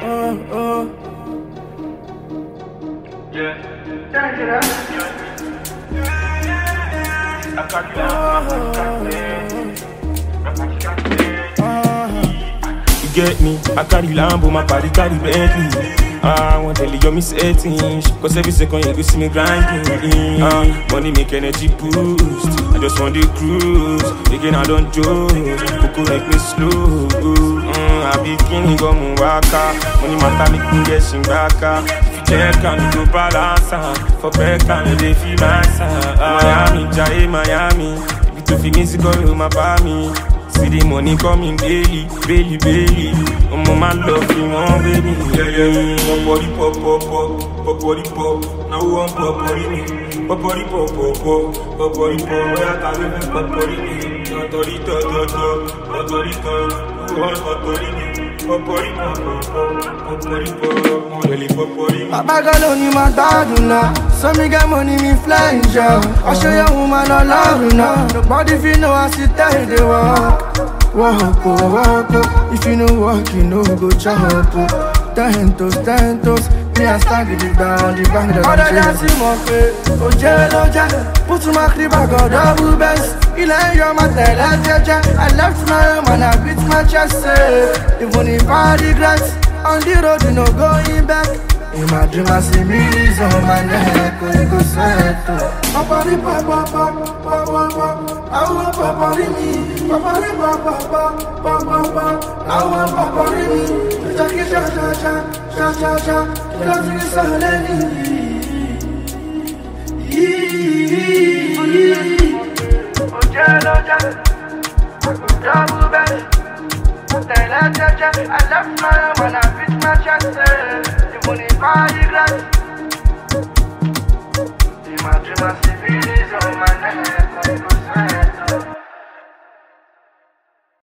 oh, oh. You get me? I carry Lambo, my body carry Bentley. Ah, one tell you me setting Cause every second you go see me grinding Ah, money make energy boost I just want the cruise Again I don't joke Coco make me slow mm, I be king go waka Money matter make me get shingaka If you check and you go balance ah. For back and you dey feel my sound Miami, Jai Miami If you to feel music all over my me See the money coming daily, daily, daily. I'm on my love, you want baby. Yeah, yeah, pop, body, pop, pop, pop, pop, body, pop. Now who want pop, body, me? Pop, body, pop, pop, pop, pop, body, pop. Where I can live, pop, body, me. Totori, to, to, to, totori, to. Who want pop, body, me? Pop, body, pop, pop, pop, pop, body, pop. Mo really pop, body, me. Bàbá gan ló ní máa gbádùn náà. Sọ́mi get money mi fly jọ. Ọṣẹ yẹn wù máa lọ lọ́rùn náà. Nobody fit know as you tell the work. Work o, work o. If you no work, you no go chop o. Ten toes, ten toes. Me and stand gidigba on the bank that I'm Ọ̀dọ̀ chilling. dá sí mọ̀ pé ó jẹ́ ló jẹ́ pútù máa kiri bàgọ́ double best ilẹ̀ ń yọ máa tẹ̀lé jẹ́jẹ́ I left my home and I beat my chest say even if I regret on the road you no going back. In my dream I see millions on my neck kò ní kò sẹ́ẹ̀tò. Pọ̀pọ̀rí pọ̀pọ̀pọ̀ pọ̀pọ̀pọ̀ àwọn pọ̀pọ̀rí mi pọ̀pọ̀rí pọ̀pọ̀pọ̀ pọ̀pọ̀pọ̀ àwọn pọ̀pọ̀rí mi jẹ́ kí ṣáṣáṣá ṣáṣáṣá kí ló ti sọ lẹ́yìn yìí. Oje loje, double bed. Tẹ̀lé jẹ́jẹ́, I left my home and I beat my chest. eh. Even if I regret, in my dream I see